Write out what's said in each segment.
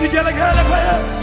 Vigelegele kwa Yesu.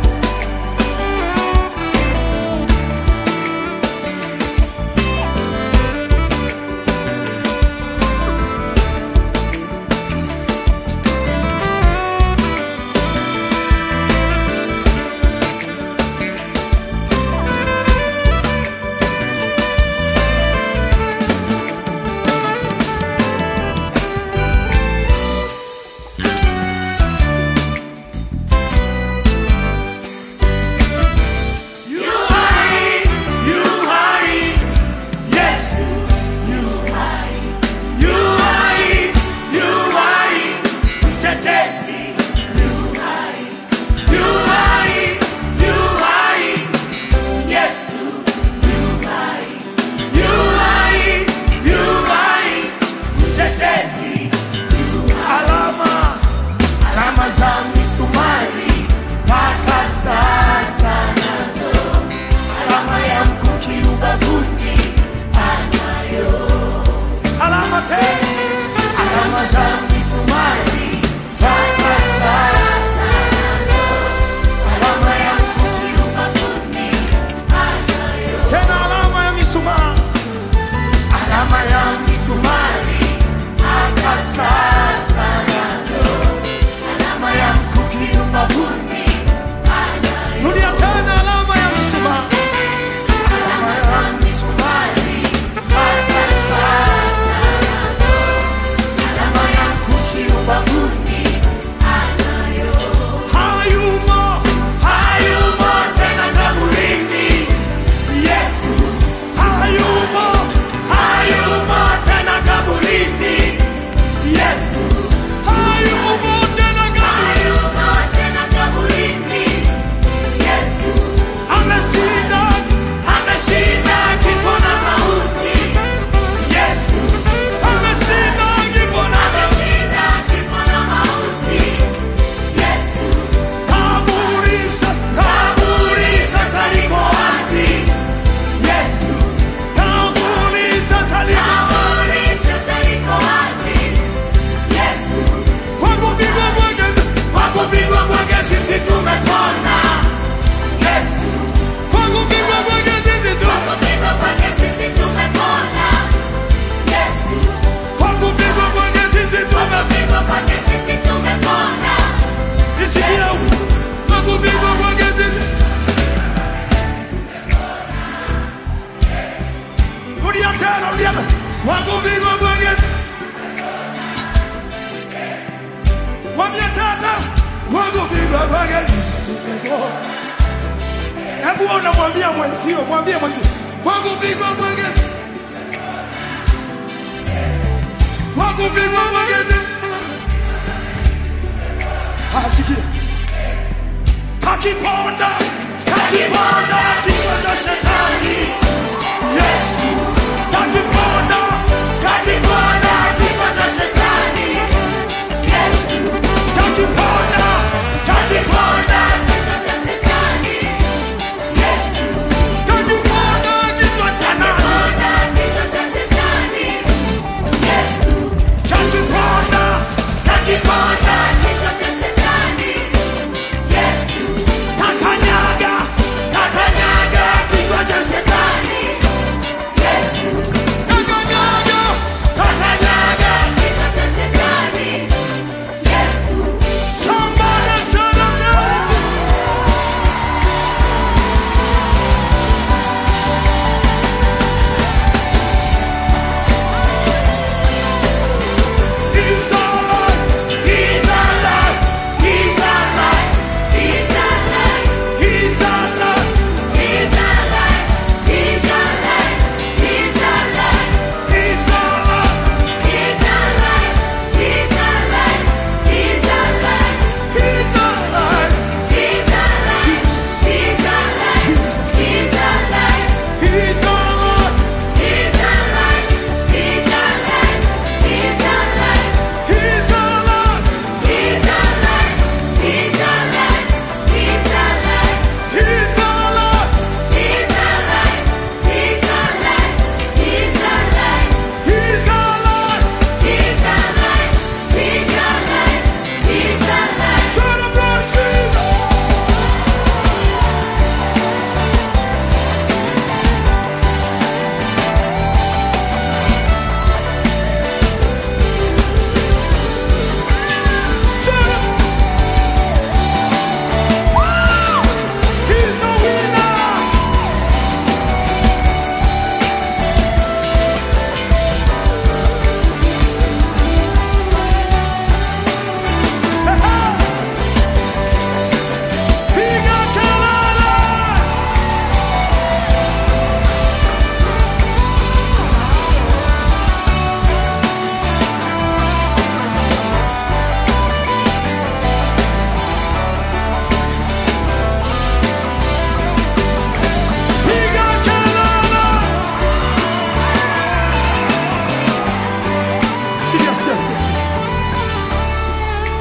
You hai, you hai, Yesu, you hai, you hai, you hai, mtetezi, you hai, you hai, you hai, Yesu, you hai, you hai, you hai, mtetezi, you hai. Alama, alama za misumari mpaka sasa nazo alama ya mkuki ubavuni anayo alama te alama za misumari mpaka sasa nazo alama ya mkuki ubavuni anayo tena alama ya misumari alama ya misumari mpaka sasa nazo alama ya mkuki ubavuni anayo rudia tena alama ya misumari alama ya misumari mpaka sasa nazo alama ya mkuki ubavuni anayo hayumo hayumo tena kaburini Yesu hayumo hayumo tena kaburini Yesu hayumo tena kaburini ameshinda ameshinda kifo na mauti Yesu ameshinda kifo na kaburi sasa kaburi sasa liko wazi Yesu kaburi sasa liko kwa kupigwa kwake kwa kupigwa kwake sisi tumepona Yesu kwa kupigwa kwake sisi tu kwa kupigwa kwake sisi tumepona nisikia huko kwa kupigwa kwake sisi rudia tena rudia tena kwa kupigwa kwake Mwambie tata kwa kupigwa kwake sisi tumepona Hebu unamwambia mwenzio, mwambie mwenzio, kwa kupigwa kwake sisi kwa kupigwa kwake sisi Asikia. Akiponda, akiponda kichwa cha shetani. Yesu. Akiponda, akiponda kichwa cha shetani. Yesu. Akiponda, akiponda akiponda kichwa cha nani? Akiponda, akiponda kakanyaga, kakanyaga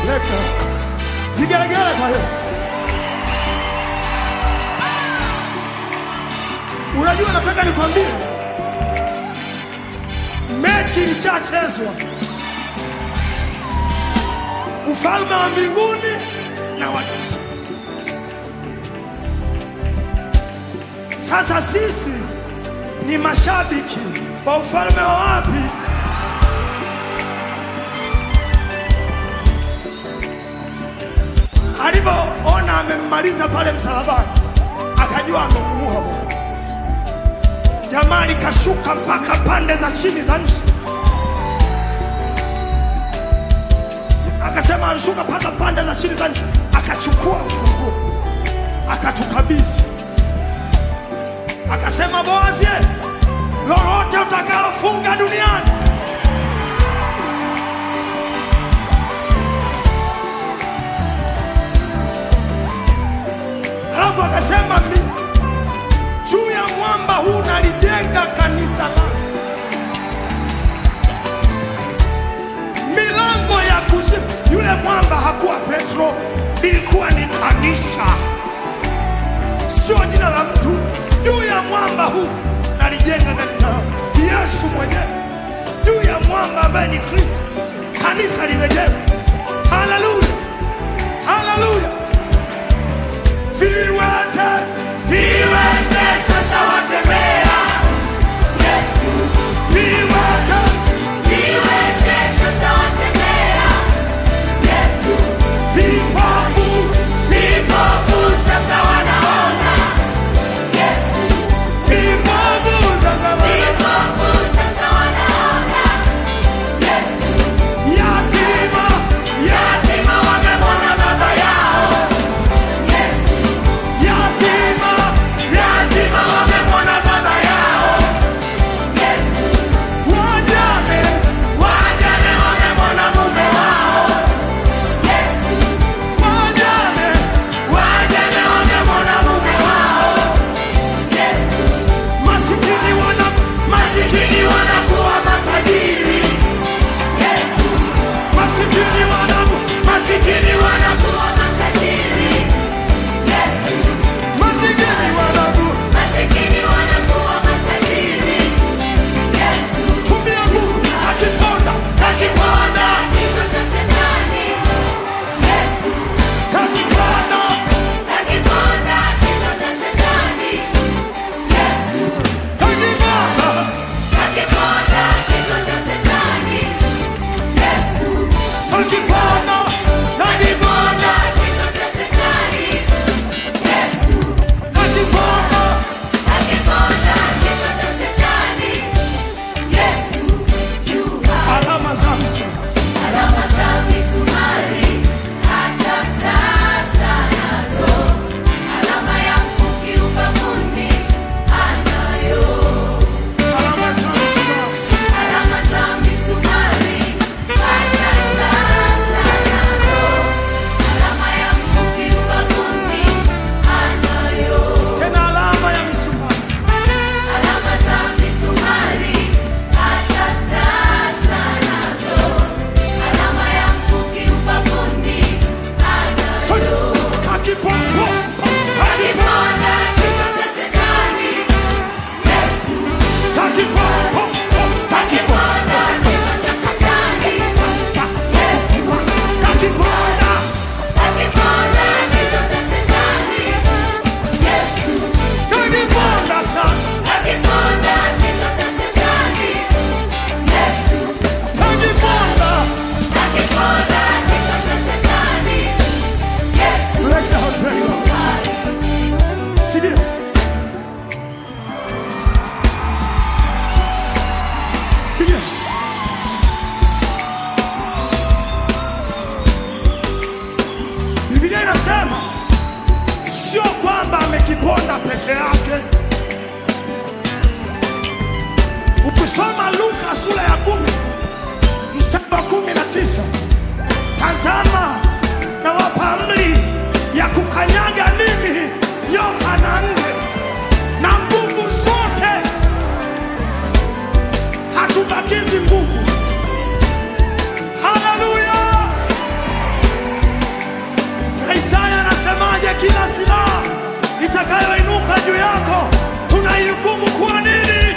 Leka. Vigelegele kwa Yesu. Unajua, nataka nikwambie, mechi ilishachezwa. Ufalme wa mbinguni na wa sasa, sisi ni mashabiki wa ufalme wa wapi? Alivyoona amemmaliza pale msalabani, akajua amemuua Bwana. Jamaa likashuka mpaka pande za chini za nchi, akasema amshuka mpaka pande za chini za nchi, akachukua ufunguo akatukabidhi, akasema Boazi, lolote utakalofunga duniani Alafu akasema mi- juu ya mwamba huu nalijenga kanisa langu, milango ya kuzimu. Yule mwamba hakuwa Petro, ilikuwa ni kanisa, sio jina la mtu. Juu ya mwamba huu nalijenga kanisa langu, Yesu mwenyewe juu ya mwamba ambaye ni Kristo, kanisa limejengwa. Haleluya, haleluya. Viwete, viwete sasa watembea. Viwete, vipofu, vipofu sasa wana- yatima, Yatima wamemwona baba yao, yatima, yatima wamemwona baba yao, wajane, wajane wamemwona mume wao, wajane, wajane wamemwona mume wao, masikini wana masikini wanakuwa matajiri, masikini wana masikini wanakuwa matajiri, masikini wana masikini wanakuwa matajiri, tumia nguvu akiponda akiponda kichwa cha shetani, akiponda akiponda kichwa cha shetani, akiponda akiponda kichwa cha shetani, akiponda akiponda kichwa cha shetani, akiponda akiponda kichwa cha shetani, Yesu yu hai. alama za msalaba Alama za misumari hata sasa nazo, alama ya mkuki ubavuni anayo. alama za msalaba Alama za misumari hata sasa nazo, alama ya mkuki ubavuni anayo. tena alama ya misumari Alama za misumari hata sasa nazo, alama ya mkuki ubavuni sote anayo. akiponda Akiponda kichwa cha shetani, Yesu. akiponda Akiponda kichwa cha shetani, Yesu. akiponda Akiponda kichwa cha shetani, Yesu. akiponda sana Akiponda kichwa cha shetani, Yesu. akiponda Akiponda kichwa cha shetani, Yesu. Break down, break down. Sikia. Sikia. Biblia inasema sio kwamba amekiponda peke yake. Ukisoma Luka sura ya kumi mstari wa kumi na tisa tazama nawapa amri ya kukanyaga mimi nyoka na nge na nguvu zote, hatubakizi nguvu. Haleluya! juu yako, tunaihukumu kwa nini?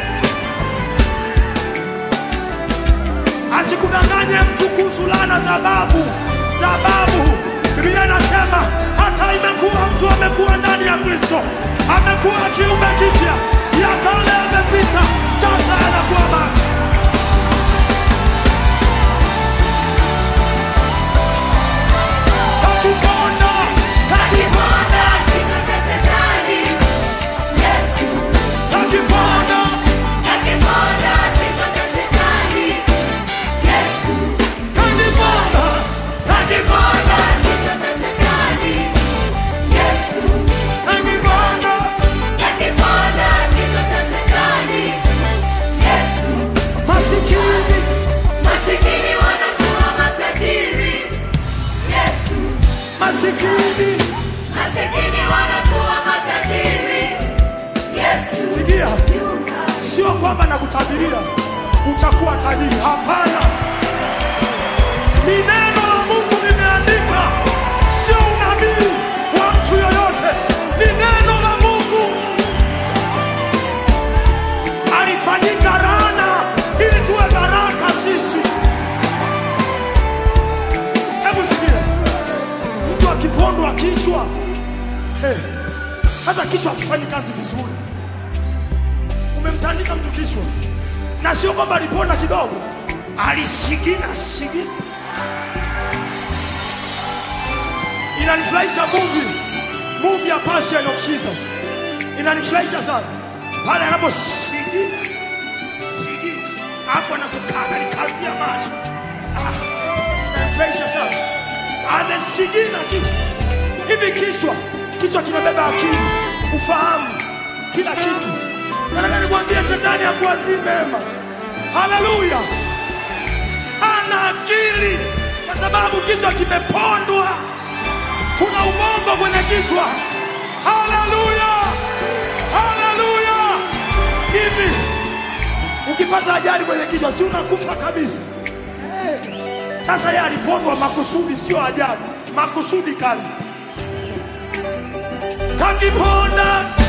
Asikudanganye mtu kuhusu laana za babu za babu. Biblia inasema hata imekuwa mtu amekuwa ndani ya Kristo, amekuwa kiumbe kipya, ya kale yamepita, sasa yanakuwa mapya. Kakiponda, Akiponda kichwa cha shetani. Yesu. kakiponda, Akiponda kichwa cha shetani. Yesu. kakiponda, Akiponda kichwa cha shetani. Yesu. kakiponda. Akiponda kichwa cha shetani. Yesu. Masikini, Masikini wanakuwa matajiri. Yesu. masikini, Masikini wanakuwa matajiri. Yesu. sikia, Yuka. sio kwamba nakutabiria utakuwa tajiri. Hapana, ni neno la Mungu limeandika, sio unabii wa mtu yoyote, ni neno la Mungu. Alifanyika laana ili tuwe baraka sisi. Hebu sikia, mtu akipondwa kichwa, eh, hata kichwa akifanyi kazi vizuri umemtandika mtu kichwa, na sio kwamba aliponda kidogo, alisigina sigina. Inanifurahisha movie movie ya Passion of Jesus, inanifurahisha sana pale anaposigina sigina, alafu anakukangalikazia macho ah, inanifurahisha sana, amesigina kichwa hivi. Kichwa kichwa kinabeba akili, ufahamu, kila kitu. Nataka nikwambie shetani hakuwazii mema. Haleluya! Ana akili kwa sababu kichwa kimepondwa. Kuna ubongo kwenye kichwa. Haleluya! Haleluya! Hivi ukipata ajali kwenye kichwa, si unakufa kabisa? Eh, Sasa yeye alipondwa makusudi, sio ajali, makusudi kali. Kakiponda